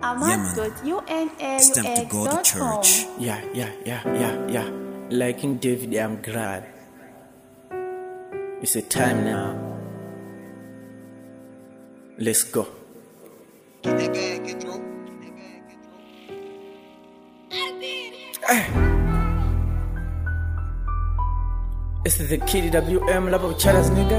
It's time to go to ahmad.unaux.com. church. Yeah, yeah, yeah, yeah, yeah. Like King David, I'm glad. It's a time now. Let's go. Get that bag, get through. Get that bag, get through. It's the Kid WM Lab of Charas nigga.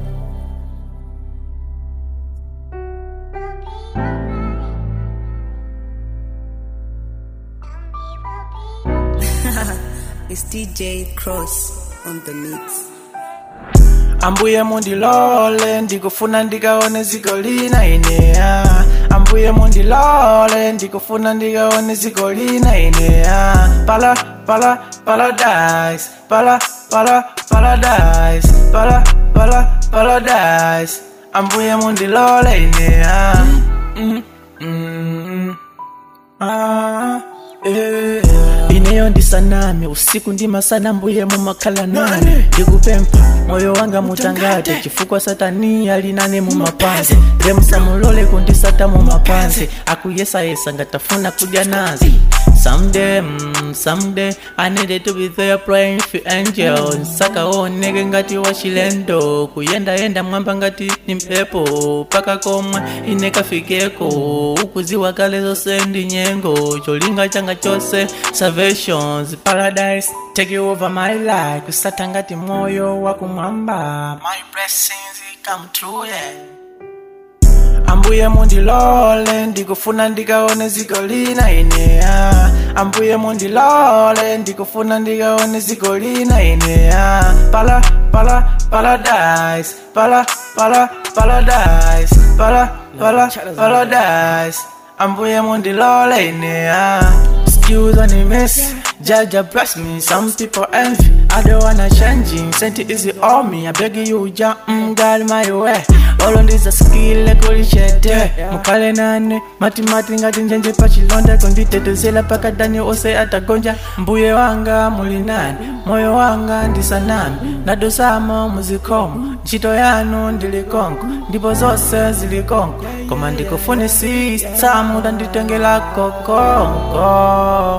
It's DJ Cross on the mix. ambuye mundilole ndikufuna ndikaone ziko lina ineya ambuye mundilole ndikufuna ndikaone ziko lina ineya pala pala paradise pala pala paradise pala pala paradise ambuye mundilole ineya mm, mm, ah, eh. ineyo ndisaname usiku ndimasana mbuye mumakhala nane ndikupempha moyo wanga mutangate chifukwa satani alinane mumapanzi remusamulole kundisata mumapanzi akuyesayesa ngatafuna kudya nazi Someday, mm, someday, I needed to be there praying for angels. Saka onege ngati wa chilendo, kuyenda yenda mwamba ngati ni mpepo, paka komwe inekafikeko, ukuziwa kale zose ndi nyengo, cholinga changa chose, salvations, paradise, take over my life, kusata ngati moyo wa kumwamba, my blessings come true, yeah. ambuye mundilole ndikufuna ndikaone ziko lina ineya ambuye mundilole ndikufuna ndikaone ziko lina ineya pala pala paradise pala pala paradise pala pala paradise ambuye mundilole ineya Excuse on the mess, Jaja bless me. Some people envy, I don't wanna change. it. Sent it easy on me, I beg you, ja, mm, God my way. All on this a skill, like holy shit. Mukale nane, mati mati ngati njenje pachilonda konditetezela paka dani ose atagonja mbuye wanga muli nani moyo wanga ndisanami nadosamo muzikomo ntchito yanu ndilikonko ndipo zonse zilikonko koma ndikufunisisa muda nditengela kokonko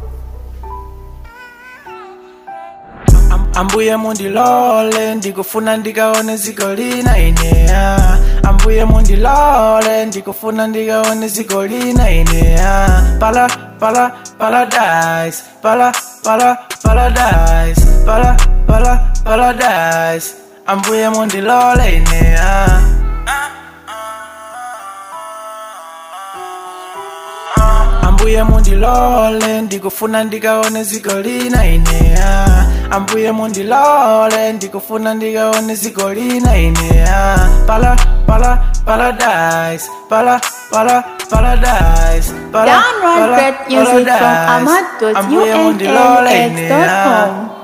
Am- ambuye mundilole ndikufuna ndikaone ziko lina ineya ambuye mundilole ndikufuna ndikaone ziko lina ineya pala pala paradise pala pala paradise pala pala paradise ambuye mundilole ineya ambuye mundilole ndikufuna ndikaone ziko lina ineya ambuye mundilole ndikufuna ndikaone ziko lina ineya pala pala paradise pala pala paradise pala Download pala great music from paradise. ambuye mundilole ineya ahmad.unaux.com.